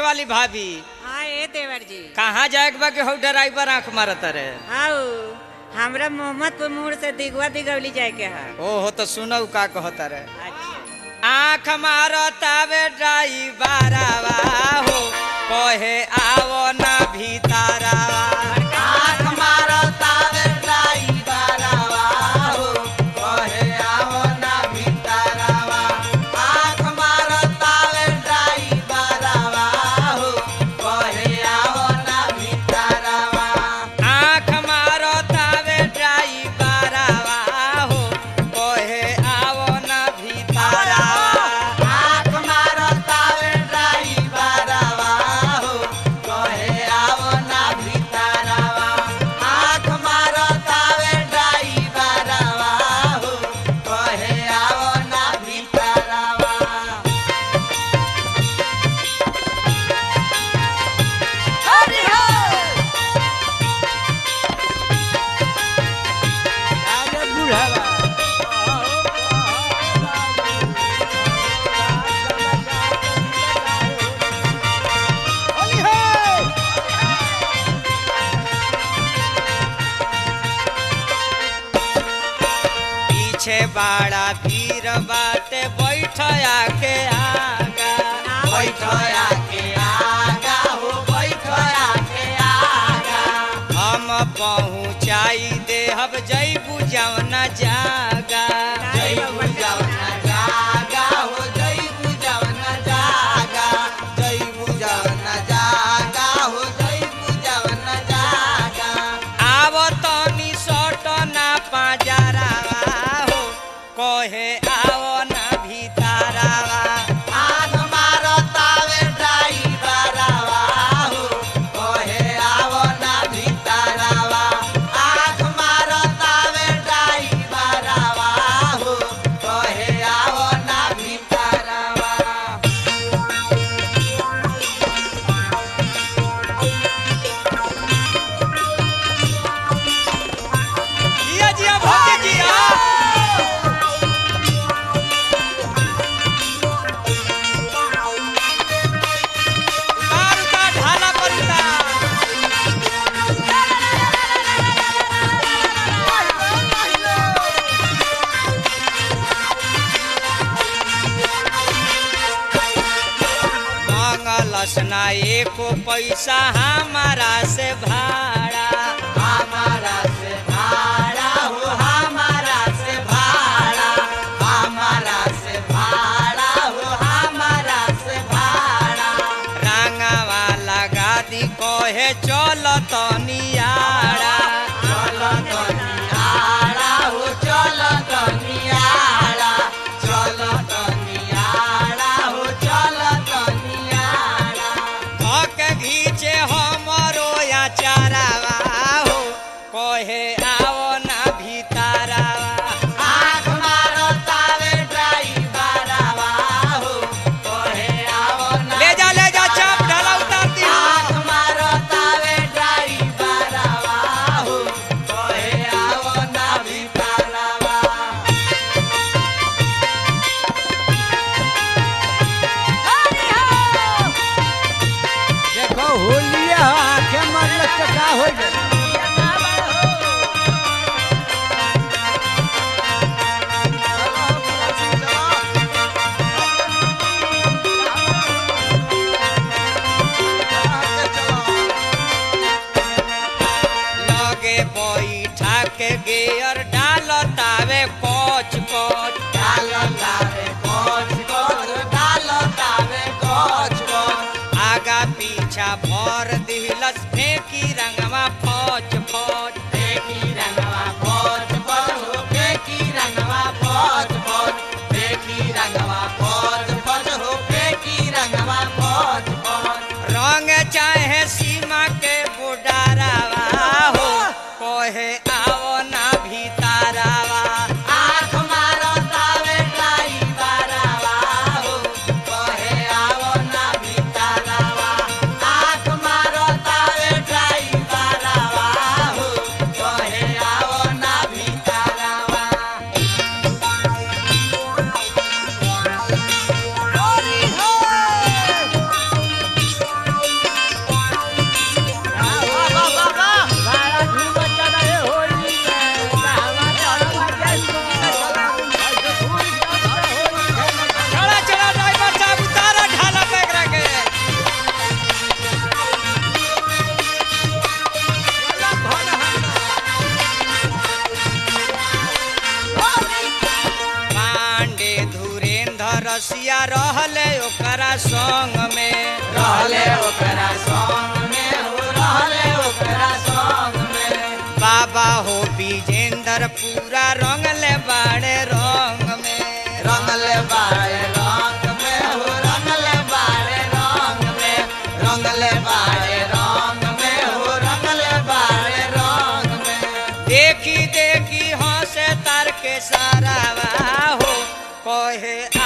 वाली भाभी हाँ ए देवर जी कहाँ जाए के बा कि हौ ड्राइवर आंख मारत रे आओ हमरा मोहम्मदपुर मोड़ से दिगवा दिगवली जाए के है ओहो तो सुनऊ का कहता रे अच्छा आंख मारतावे ड्राइवरवा हो कहे आवो ना भीतरवा आंख मारतावे ड्राइवरवा हो कहे आवो ना भीतरवा आंख मारतावे ड्राइवरवा हो कहे आवो ना भीतरवा आंख मारतावे ड्राइवरवा हो कहे आवो ना भीतरवा आंख मारतावे ड्राइवरवा हो कहे आवो ना भीतरवा आंख मारतावे ड्राइवरवा हो कहे आवो ना भीतरवा हरि हर पीछे बाड़ा भीड़ बाटे बैठ आके आगा बैठ आके आगा हो बैठ आके आगा हम पहुँचाई देहब जैबू जवना जागा जैबू जवना जागा हो जैबू जवना जागा जैबू जवना जागा हो जैबू जवना जागा आव तनी सट ना पाजरावा हो कहे आव ना भीतरावा आग मारतावे ड्राइवरवा हो कहे आव ना भीतरावा आग मारतावे ड्राइवरवा हो कहे आव ना भीतरावा जिया जिया भौजी जिया उतार उतार ढाला पर उतार मांगलस ना एको पैसा हमारा से भाड़ा हमारा से भाड़ा हो हमारा से भाड़ा हमारा से भाड़ा हो हमारा से भाड़ा रंगावा लगा दी कहे चल तनियाड़ा चल तनियाड़ा हो चल तनियाड़ा चल तनियाड़ा हो चल तनियाड़ा धक घीचे हमरो या चारावा हो कहे आओ ना भीतरावा आँख मारतावे ड्राइवरवा हो कहे आओ ना ले जा ले जा चाप ढाला उतार दी आँख मारतावे ड्राइवरवा हो कहे आओ ना भीतरवा देखो होलिया आंखें मरल तो का हो जाए लगे बैठा के गेयर डालतावे कोच कोच डालतावे कोच कोच डालतावे कोच कोच आगा पीछा भर दिलस फेंकी रंगवा फौज फौज फेंकी रंगवा फौज फौज हो फेंकी रंगवा फौज फौज फेंकी रंगवा फौज फौज हो फेंकी रंगवा फौज फौज रंग चाहे सीमा के बुडारावा हो कहे आओ ना भीतरावा आँख मारतावे ड्राइवरवा हो कहे आओ ना भीतरावा आँख मारतावे ड्राइवरवा हो कहे आओ ना भीतरावा रहले ओकरा संग में रहले ओकरा संग में हो रहले ओकरा संग में बाबा हो विजेंद्र पूरा रंगले बाड़े रंग में रंगले बाड़े रंग में हो रंगले बाड़े रंग में रंगले बाड़े रंग में हो रंगले बाड़े रंग में देखी देखी हंसे तार के सारा हो कहे